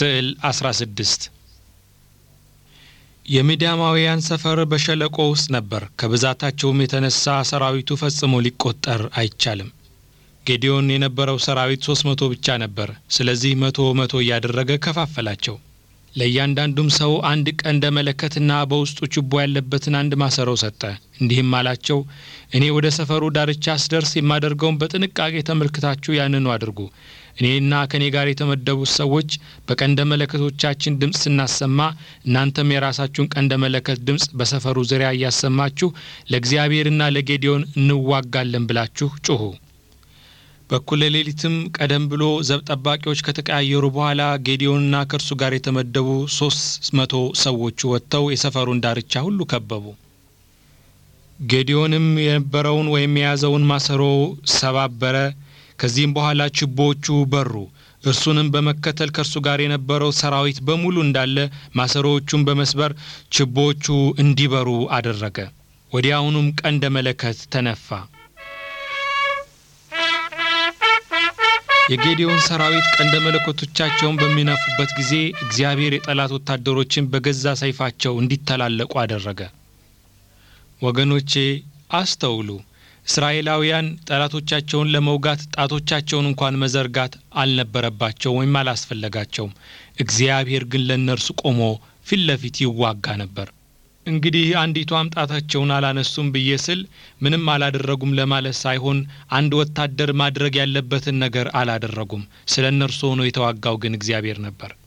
ስዕል 16 የሚዲያማውያን ሰፈር በሸለቆ ውስጥ ነበር። ከብዛታቸውም የተነሳ ሰራዊቱ ፈጽሞ ሊቆጠር አይቻልም። ጌዲዮን የነበረው ሰራዊት ሶስት መቶ ብቻ ነበር። ስለዚህ መቶ መቶ እያደረገ ከፋፈላቸው። ለእያንዳንዱም ሰው አንድ ቀንደ መለከትና በውስጡ ችቦ ያለበትን አንድ ማሰሮ ሰጠ። እንዲህም አላቸው፣ እኔ ወደ ሰፈሩ ዳርቻ ስደርስ የማደርገውን በጥንቃቄ ተመልክታችሁ ያንኑ አድርጉ። እኔና ከእኔ ጋር የተመደቡት ሰዎች በቀንደ መለከቶቻችን ድምፅ ስናሰማ፣ እናንተም የራሳችሁን ቀንደ መለከት ድምፅ በሰፈሩ ዙሪያ እያሰማችሁ ለእግዚአብሔርና ለጌዲዮን እንዋጋለን ብላችሁ ጩኹ። በኩለ ሌሊትም ቀደም ብሎ ዘብ ጠባቂዎች ከተቀያየሩ በኋላ ጌዲዮንና ከእርሱ ጋር የተመደቡ ሶስት መቶ ሰዎቹ ወጥተው የሰፈሩን ዳርቻ ሁሉ ከበቡ። ጌዲዮንም የነበረውን ወይም የያዘውን ማሰሮ ሰባበረ። ከዚህም በኋላ ችቦዎቹ በሩ። እርሱንም በመከተል ከእርሱ ጋር የነበረው ሰራዊት በሙሉ እንዳለ ማሰሮዎቹን በመስበር ችቦዎቹ እንዲበሩ አደረገ። ወዲያውኑም ቀንደ መለከት ተነፋ። የጌዲዮን ሰራዊት ቀንደ መለከቶቻቸውን በሚነፉበት ጊዜ እግዚአብሔር የጠላት ወታደሮችን በገዛ ሰይፋቸው እንዲተላለቁ አደረገ። ወገኖቼ አስተውሉ። እስራኤላውያን ጠላቶቻቸውን ለመውጋት ጣቶቻቸውን እንኳን መዘርጋት አልነበረባቸው ወይም አላስፈለጋቸውም። እግዚአብሔር ግን ለእነርሱ ቆሞ ፊት ለፊት ይዋጋ ነበር። እንግዲህ አንዲቷም ጣታቸውን አላነሱም ብዬ ስል ምንም አላደረጉም ለማለት ሳይሆን አንድ ወታደር ማድረግ ያለበትን ነገር አላደረጉም። ስለ እነርሱ ሆኖ የተዋጋው ግን እግዚአብሔር ነበር።